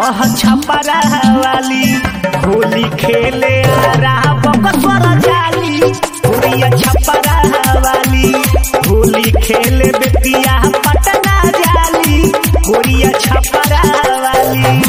ह छपरा वाली होली खेले आरा बकसर जाली होलिया छपरा वाली होली खेले बेतिया पटना जाली होलिया छपरा वाली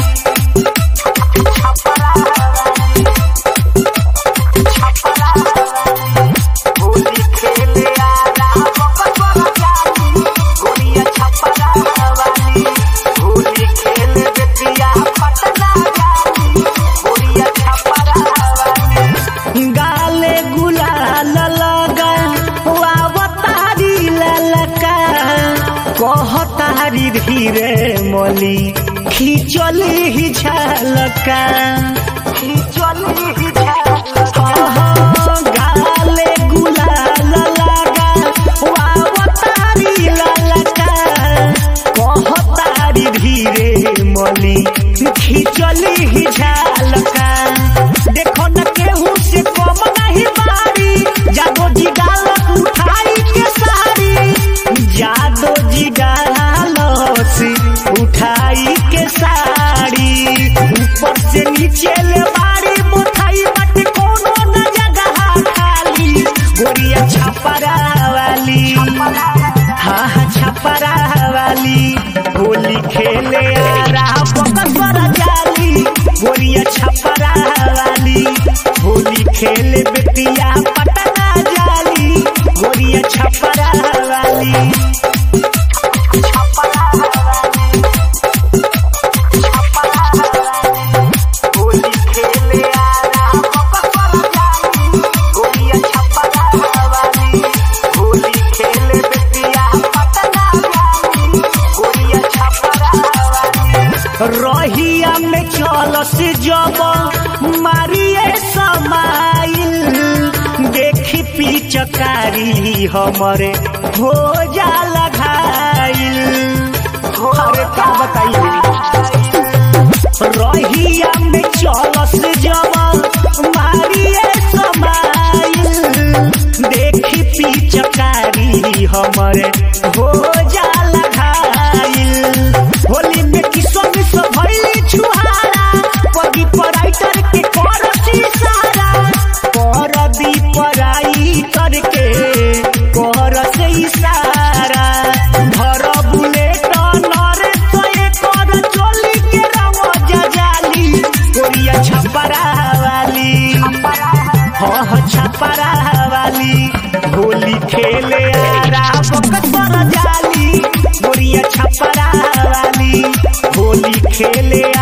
होली खेले आरा बकसर जाली होलिया छपरा वाली होली खेले बेतिया पटना जाली होलिया छपरा वाली गाले गुलाल लगा वावतारी ललका कहतारी धीरे मली खिचली ही झलका खिचली ही झलका गाले गुलाल लगा वावतारी ललका कहतारी धीरे मली खिचली ही झलका देखो न केहू से कम नहीं बारी जादो जी गालत उठाई के सारी जादो जी गालत उठाई के साड़ी ऊपर से नीचे ले बारी मुठाई बट कोनो न जगह खाली गोरिया छपरा वाली हाँ हाँ छपरा वाली होली खेले आरा बकसर जाली गोरिया छपरा वाली होली खेले बेतिया पटना जाली गोरिया छपरा वाली छपरा वाली छपरा वाली होली खेले आरा बकसर जाली गोरिया छपरा वाली होली खेले बेतिया पटना जाली गोरिया छपरा वाली रहिया में चलस जब मारिए समाइल देखी पिचकारी हमरे हो जा लगाइल अरे का बताइए रहिया में चलस जब मारिए समाइल देखी पिचकारी हमरे हो जा लगाइल होली में किसो मिसो भइली छुहारा पगी पराइटर के करसी सारा कर दी पराई करके कर से इशारा धर बुलेट नर सोए कर चोली के रंग जजाली कोरिया छपरा वाली हाँ हाँ छपरा वाली होली खेले आरा बकसर जाली गोरिया छपरा वाली होली खेले